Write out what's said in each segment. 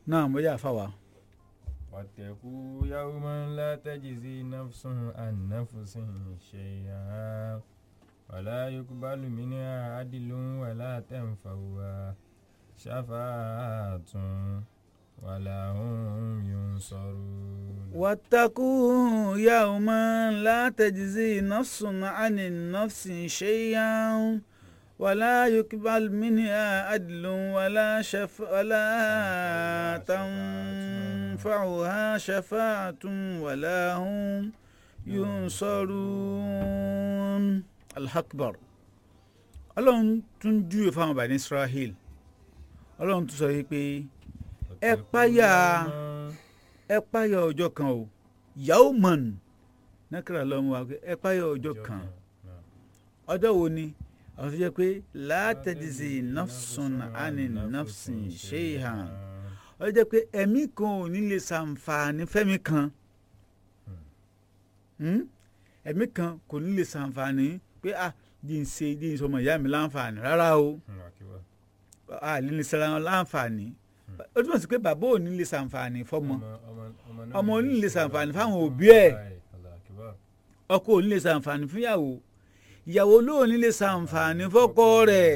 náà mo yà fáwa. واتقوا يوما لا تجزي نفس عن نفس شيئا ولا يقبل منها عدل ولا تنفعها شفاعة ولا هم ينصرون واتقوا يوما لا تجزي نفس عن النفس شيئا ولا يقبل منها عدل ولا شف ولا تنفعها شفاعة ولا هم ينصرون الأكبر ọlọ́run tún júwe fáwọn bàní israel ọlọ́run tún sọ yìí pé ẹ páyà ẹ páyà ọjọ́ kan o yawman nákàrà lọ́mú wa pé ẹ páyà ọjọ́ kan ọjọ́ wo ni àwọn tó jẹ́ pé látẹ̀dísì nafsun ani nafsin shay'an ó jẹ́ pé ẹ̀mí kan ò ní lè ṣàǹfààní fẹ́mi kan ẹ̀mí kan kò ní lè ṣàǹfààní pé ah di n ṣe di n sọmọ ìyá mi láǹfààní rárá o a lè lè ṣara wọn láǹfààní ó túmọ̀ sí pé bàbá ò ní lè ṣàǹfààní fọmọ ọmọ ò ní lè ṣàǹfààní fáwọn òbí ẹ̀ ọkọ ò ní lè ṣàǹfààní fúnyàwó ìyàwó ló ní lè ṣàǹfààní fọ́kọ rẹ̀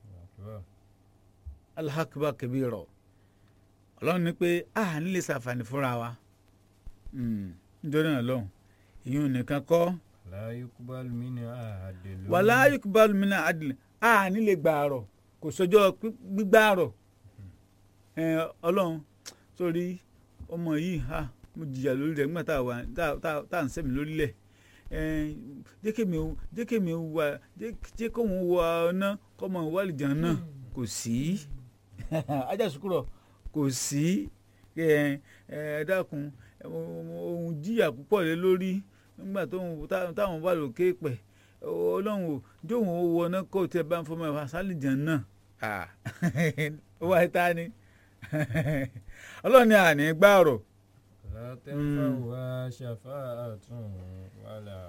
alahakaba kabirọ ọlọ́run ní pé a ní lè ṣàǹfààní fúnra wa nítorí náà lọ́hùn ìyún nìkan kọ́ لا يقبل منها عدل wàlá yukubalu mina adìlẹ a ní lè gbààrọ̀ kò sọjọ́ gbígbààrọ̀ ọlọ́run sórí ọmọ yìí ha mo jìyà lórí rẹ̀ nígbà tá a wà tá à ń sẹ́mi lórílẹ̀ jẹ́kẹ̀mí jẹ́kẹ̀mí wà jẹ́kọ̀mí wà ọ̀nà kọ́mọ wàlìjàn náà kò sí ajá sùkúrọ̀ kò sí ẹ ẹ dákun òun jìyà púpọ̀ lé lórí nígbà táwọn wà lókè pẹ̀ ọlọ́run ò jóun ó wọná kó tẹ bá ń fọmọ ẹ̀fà sálìjàn náà ó wáyé tá ni ọlọ́run ni àní gbàrọ̀. لا تنفعها شفاعة ولا